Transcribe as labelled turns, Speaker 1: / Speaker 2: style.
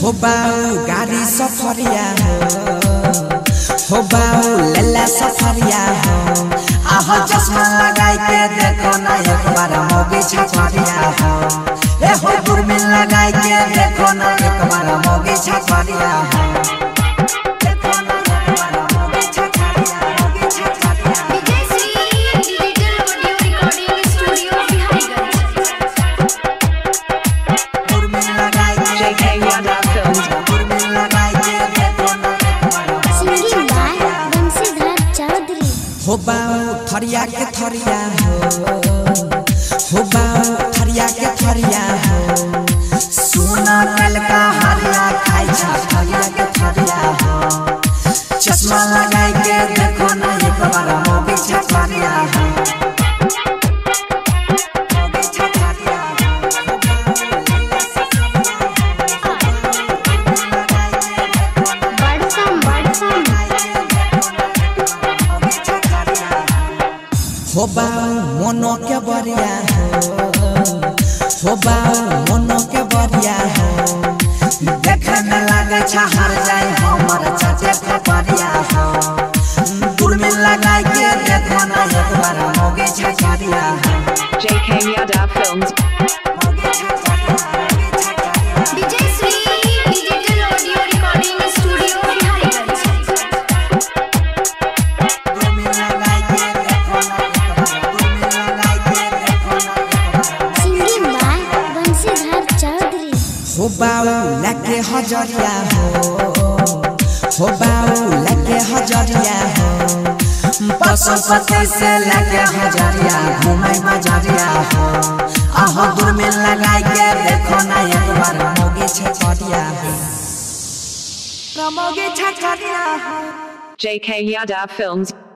Speaker 1: हो बाऊ गाड़ी सफरिया हो हो बाऊ लल्ला सफरिया हो आह चश्मा लगाई के देखो ना एक बार मोगी छछरिया हो ए हो दूरबीन लगाई के देखो ना एक बार मोगी छछरिया हो देखो ना एक बार मोगी छछरिया, मोगी छछरिया।
Speaker 2: Vijayshree digital audio recording studio Biharigunj
Speaker 1: दूरबीन लगाई के
Speaker 3: JK Yada Films.
Speaker 1: दूरबीन लगाई के देखो ना एक बार मोगी
Speaker 2: सिंगिंग बाय बंशीधर चौधरी
Speaker 1: हो बाऊ थरिया के थरिया हो हो बाऊ थरिया के थरिया हो सोना कल का हरिया खाई छा थरिया के थरिया हो चश्मा लगाई के देखो ना एक बार मोगी छछरिया हो मोगी छछरिया हो।
Speaker 2: बड़सम बड़सम
Speaker 1: हो बाऊ मोनो के बरिया हो हो बाऊ मोनो के बरिया हो देखे में लागे छा हर जाए हमर चाचे के बरिया हो दूरबीन लगाई के देखो ना एक बार मोगे छछरिया हो
Speaker 3: JK Yada Films.
Speaker 1: मोगे छछरिया, मोगे छछरिया।
Speaker 2: Vijayshree digital audio recording studio Biharigunj
Speaker 1: दूरबीन लगाई के देखो ना एक बार, दूरबीन लगाई के देखो ना एक बार।
Speaker 2: सिंगिंग बाय बंशीधर चौधरी
Speaker 1: हो बाऊ लगे हजरिया हो हो बाऊ लगे हजरिया हो पशुपति से लगे हजरिया घूमे बजरिया हो आह दूरबीन लगाई के देखो ना एक बार मोगी छछरिया हो मोगी छछरिया हो
Speaker 3: JK Yada Films.